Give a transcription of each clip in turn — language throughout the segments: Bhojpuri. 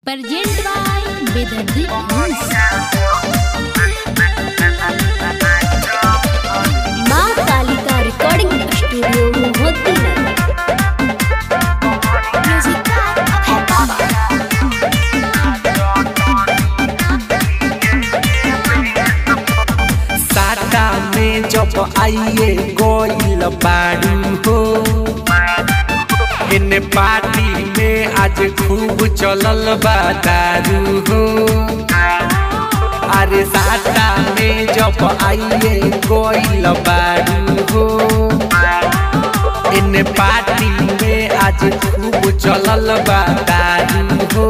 Present by Bedardhi Homes. माँ Kalika recording studio Mohiuddinagar music है बाबा साटा में जब आइए गोइल बारू हो इन पार्टी में आज खूब चलल बा दारू हो अरे साटा में जब आइए गोइल बारू हो इन पार्टी में आज खूब चलल बा दारू हो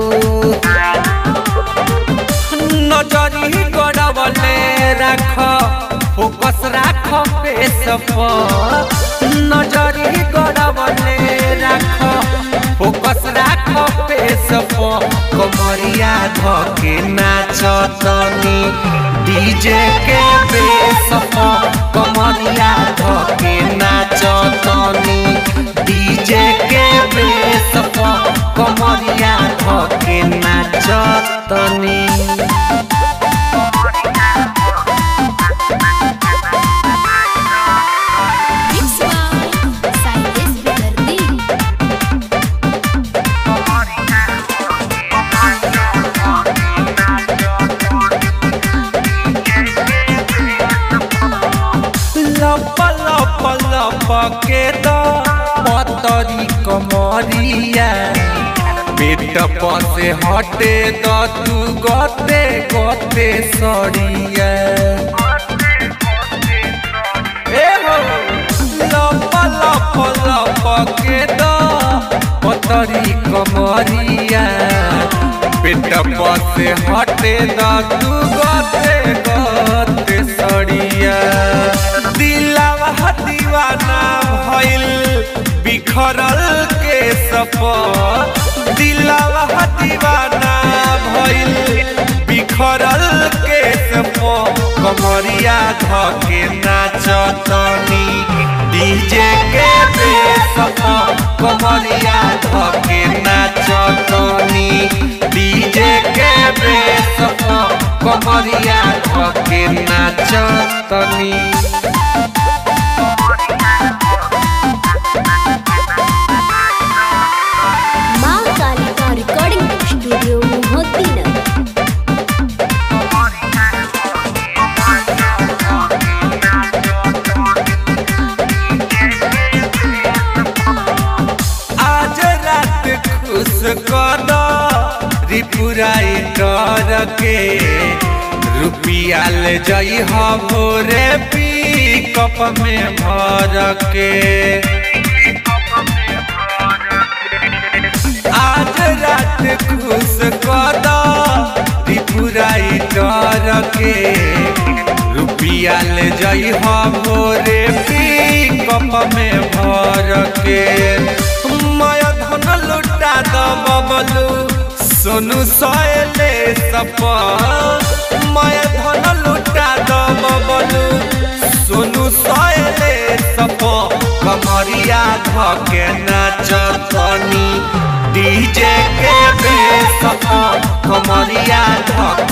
नजरी गड़बले राख फोकस राख पेश पर नजरी गड़बले राख फोकस राख पेश पर कमरिया धके नाचतनी डीजे के बेस पर कमरिया धके नाचतनी डीजे के बेस पर कमरिया धके नाचतनी Mix by Cyrus Bedardhi लप लप लप के द पतरी कमरिया पेट पसे हटे द तू गते गते सरिया ए हो लप लप लप के द पतरी कमरिया पेट पसे हटे द तू गते गते सरिया दिलावा दीवाना भइल बिखरल के सप दिलावा दीवाना भइल बिखरल के सप कमरिया धके नाचतनी डीजे के बेसप कमरिया धके नाचतनी डीजे के बेसप कमरिया धके नाचतनी माँ कालिका रिकॉर्डिंग स्टूडियो मोहद्दीनगर आज रात खुश कर रिपुराई कर के रुपिया ले जई भोरे पी कप में भर के आज रात खुश कर रिपुराई कर के रुपिया ले जई भोरे पी कप में भर के माया धन लुटा द बबलू सोनू सोयले सप माया धन लुटा द बबलू सोनू सोयले सप कमरिया धके नाचतनी डीजे के बेसप कमरिया धके